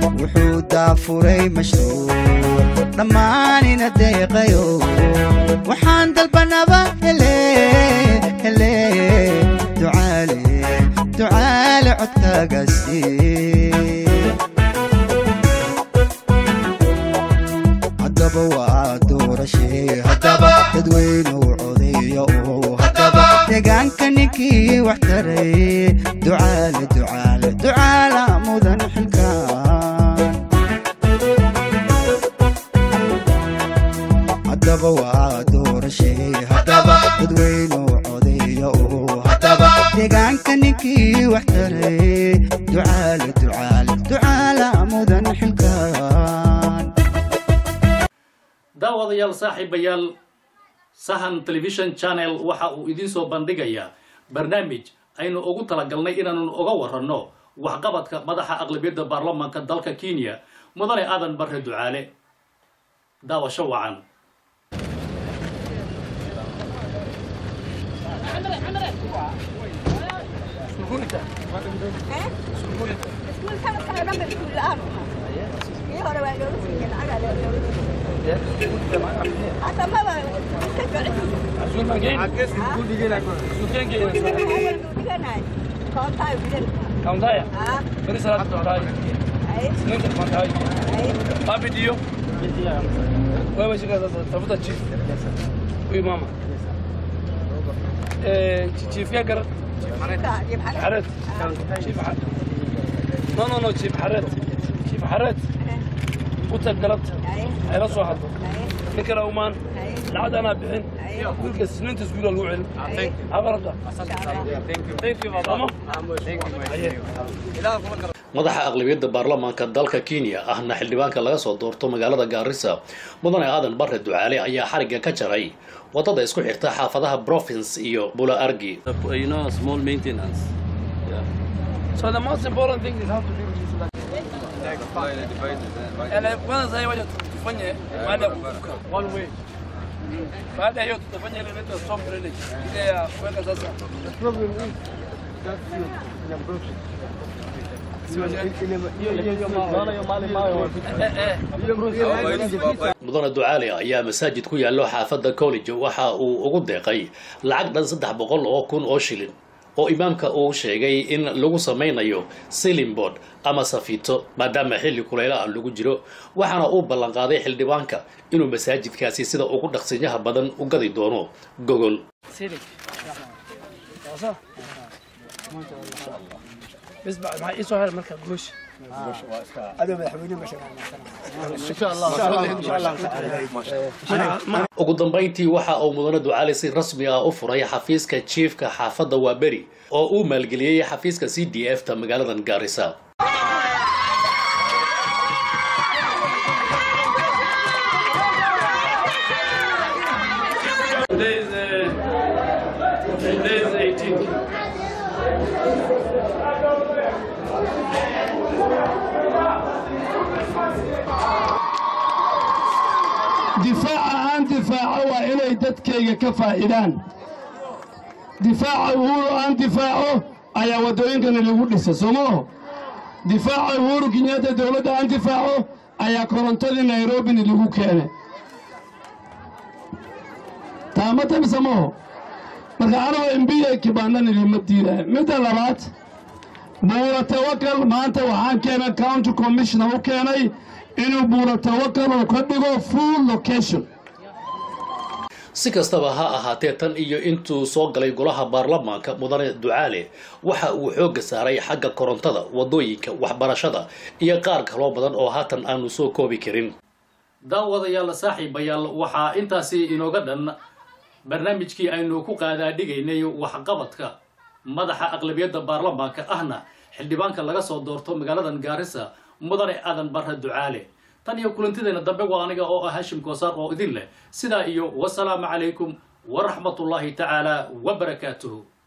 wuxuu daafuray mashruuc dhammaanina deeqayo waxaan dalbanaba hele hele ducaale ducaale codkaagaasi haddaba waa doorashee haddaba dadweynuw codeeyo oo haddaba deegaanka ninkii wax taray ducaale ducaale ducaala mudan xilkaan haddaba waa doorashee haddaba dadweynuw codeeyo oo haddaba deegaanka ninkii wax taray ducaale ducaale ducaala mudan xilkaan daawadayaal saaxiibayaal sahan television channel waxa uu idiin soo bandhigayaa barnaamij aynu ugu talagalnay inaanu uga waranno waxqabadka madaxa aqlabiyadda baarlamaanka dalka kenya mudane aadan barre ducaale daawasho wacan Kaunta Beri salat kaunta Senin de kaunta Papi dio Wewe shika sasa tafuta chief Huyu mama Eh chief ya gar Haret Chief Haret No no no chief Haret Chief Haret Uta galad ay la soo hadlo ninkana umaan lacag anaa bixin wiilka siniinta iskuula lagu celin abarabta thank you mama madaxa aqlabiyadda baarlamaanka dalka kenya ahna xildhibaanka laga soo doorto magaalada gaarisa mudane aadan barre ducaale ayaa xarigga ka jaray waddada isku xirta xaafadaha province iyo bula argi you know, small maintenance. Yeah. So the most important thing is how to deal with this like. Ele kwanza hiyo waje tufanye baada ya kuvuka one way. Baada ya hiyo tutafanya ile inaitwa soft drainage. Ile ya kuweka sasa. The problem is that you in a broken. mudane ducaale ayaa masaajid ku yaallo xaafadda college waxa uu ugu deeqay lacag dhan saddex boqol oo kun oo shilin oo imaamka uu sheegay in lagu samaynayo silimbord ama safiito maadaama xilli kulaylaha lagu jiro waxaana uu ballanqaaday xildhibaanka inuu masaajidkaasi sida ugu dhaqsinyaha badan u gadi doono gogol بس بعد ما يسوى هذا المركب قوش ugu dambayntii waxa uu mudane ducaale si rasmi ah u furay xafiiska jiifka xaafadda waaberi oo uu maalgeliyey xafiiska c d f ta magaaladan gaarisa Today is uh, today is 18th. difaaca aan difaaco waa inay dadkayga ka faa'iidaan difaaca uhuru aan difaaco ayaa waddooyinkana lagu dhisa soo maaho difaaca uhuru kenyatta dowladda aan difaaco ayaa korontadii nairobina lagu keenay taamata mise maaho marka anigoo embiya kibaandan idinma diidaya midda labaad buura tawakal maanta waxaan keenay county commissioner u keenay inuu buura tawakal uu ka dhigo full location si kastaba ha ahaatee tan iyo intuu soo galay golaha baarlamaanka mudane ducaale waxa uu xoogga saaray xagga korontada waddooyinka waxbarashada iyo qaar kaloo badan oo haatan aanu soo koobi karin daawadayaal saaxiibayaal waxaa intaasi inooga dhan barnaamijkii aynu ku qaadaadhigaynay waxqabadka madaxa aqlabiyadda baarlamaanka ahna xildhibaanka laga soo doorto magaaladan gaarisa mudane aadan barre ducaale tan iyo kulantideena dambe waa aniga oo ah hashim koosaar oo idin leh sidaa iyo wasalaamu calaykum waraxmatullaahi tacaala wabarakaatuhu